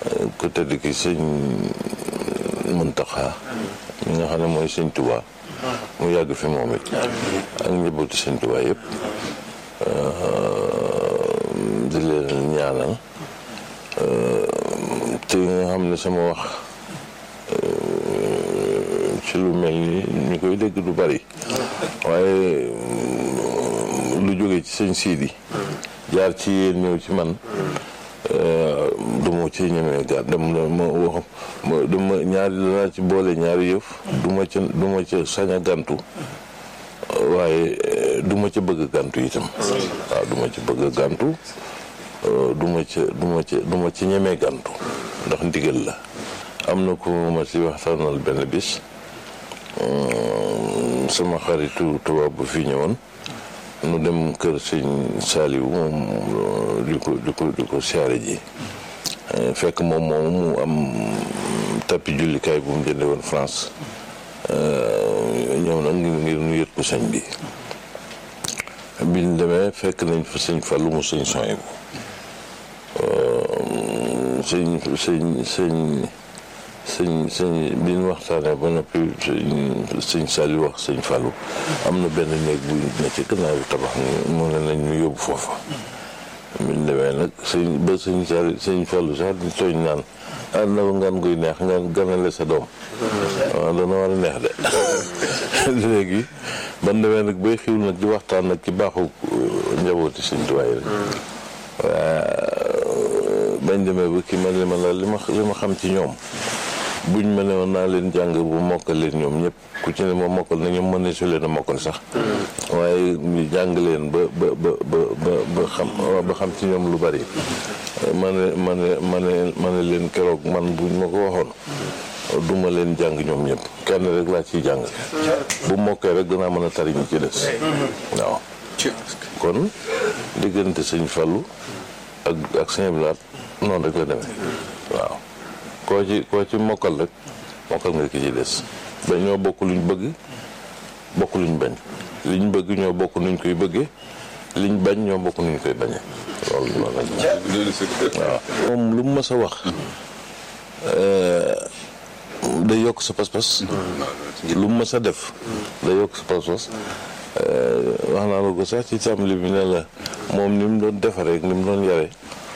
ku tedd ki sëñ Muntaxa mi nga xam ne mooy sëñ Tuubaa mu yàgg fi moom it ak njabootu sëñ Tuubaa yëpp di leen ñaanal te nga xam ne sama wax ci lu mel ni ñu koy dégg du bari waaye lu jóge ci sëñ Sidi jaar ci yéen ñëw ci man du ma ci ñemee gàr dem ma wax dama ñaari danaa ci boole ñaari yëf du ma ca du ma ca sañ a gàntu waaye du ma ca bëgg a gàntu itam waaw du ma ca bëgg a gàntu du ma ca du ma ca du ma ci ñemee gàntu ndax ndigal la am na ko ma ci waxtaanal benn bis sama xaritu tubaab bu fi ñëwoon nu dem kër sëñ Saaliwu moom di ko di ko di ko siyaare ji fekk moom moom mu am tappi jullikaay bu mu jënde woon France ñëw nag ngir nu yët ko sëñ bi biñ demee fekk nañ fa sëñ Fallu mu sëñ soy bu sëñ sëñ sëñ sëñ sëñ bi ñu waxtaanee ba noppi sëñ Saliou wax sëñ Fallou am na benn néeg bu ne ci gannaaw tabax mu ne nañ ñu yóbbu foofa biñ demee nag sëñ ba sëñ Saliou sëñ Fallou sax di tooñ naan ah na ngan guy neex nga ganale sa doom waaw dana war a neex de léegi ban demee nag bay xiw nag di waxtaan nag ci baaxu njabooti sëñ tuwaay rek waaw bañ demee ba kii ma li ma la li ma li ma xam ci ñoom buñ ma ne woon naa leen jàng bu mokkal leen ñoom ñëpp ku ci ne ma mokkal na ñoom mën ne su leen a mokkal sax waaye ñu jàng leen ba ba ba ba ba xam ba xam ci ñoom lu bari ma ne ma ne ma ne ma ne leen keroog man buñ ma ko waxoon duma leen jàng ñoom ñëpp kenn rek laa ciy jàng bu mokkee rek danaa mën a tari ñi ci des waaw kon diggante sëñ Fallu ak ak sëñ Blaat noonu rek la demee waaw koo ci koo ci mokkal rek mokkal nga ki ci des ba ñoo bokk luñ bëgg bokk luñ bañ liñ bëgg ñoo bokk nuñ koy bëggee liñ bañ ñoo bokk nuñ koy bañee loolu loolu la waaw moom lu mu mës a wax day yokk sa pas-pas lu mu mës a def day yokk sa pas-pas wax naa la ko sax ci tàmbali bi ne la moom ni mu doon defaree ni mu doon yare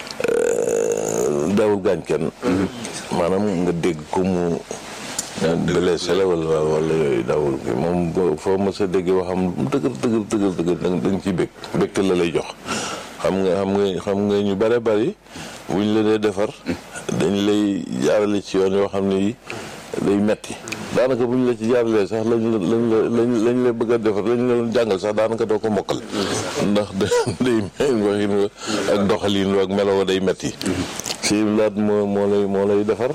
daawul gaañ kenn maanaam nga dégg ko mu blessé la wala wala yooyu daawul ki moom foo ma sa dégg waxam dëgër dëgër dëgër dëgër da nga ciy bég bégte la lay jox xam nga xam nga xam nga ñu bare bari buñ la dee defar dañ lay jaarale ci yoon yoo xam ne yi day metti daanaka buñ la ci jaaralee sax lañ la lañ la lañ lañ la bëgg a defar lañ la doon jàngal sax daanaka doo ko mokkal ndax day waxin wa ak doxalin wa ak melo day metti si laat moo moo lay moo lay defar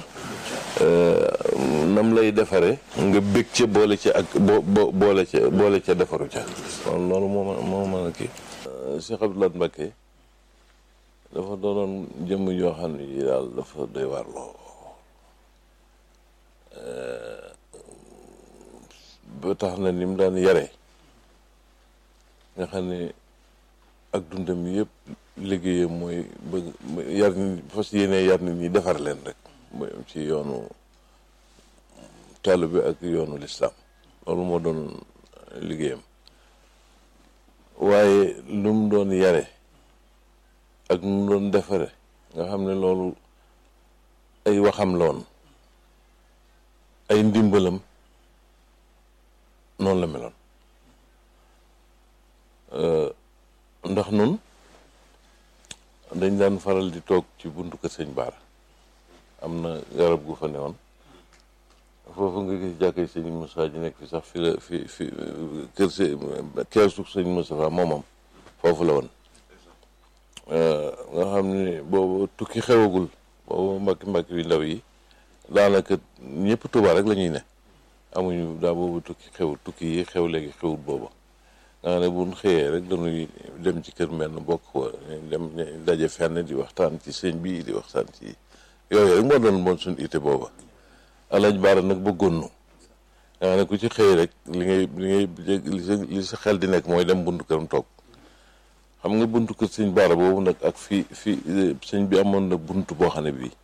nam lay defare nga bég ca boole ca ak bo boole ca boole ca defaru ca loolu moo moo mën a kii Cheikh Abdoulaye Mbacké dafa doonoon jëmm yoo xam ne yi daal dafa doy waar loo ba tax na ni mu daan yare nga xam ne ak dundam yëpp liggéeyam mooy bëgg yar nit fas yéene yar nit ñi defar leen rek mooy ci yoonu taalibe bi ak yoonu lislaam loolu moo doon liggéeyam waaye lu mu doon yare ak nu mu doon defare nga xam ne loolu ay waxam loon ay ndimbalam noonu la meloon ndax nun dañ daan faral di toog ci buntu kër sëñ Baara am na garab gu fa newoon foofu nga gis jàkkee sëñ Moussa ji nekk fi sax fi la fi fi kër si keesu sëñ Moustapha moomam foofu la woon nga xam ne boobu tukki xewagul boobu mbakki mbakki yu ndaw yi daanaka ñëpp Tuubaa rek la ñuy ne amuñu daa boobu tukki xew tukki yi xew léegi xewut booba nga xam ne buñ xëyee rek dañuy dem ci kër mel bokk ko dem daje fenn di waxtaan ci sëñ bi di waxtaan ci yooyu rek moo doon moon suñu ité booba alaaj baara nag bëggoon nu nga xam ne ku ci xëy rek li ngay li ngay li sa xel di nekk mooy dem buntu këram toog xam nga buntu kër sëñ baara boobu nag ak fi fi sëñ bi amoon na buntu boo xam ne bii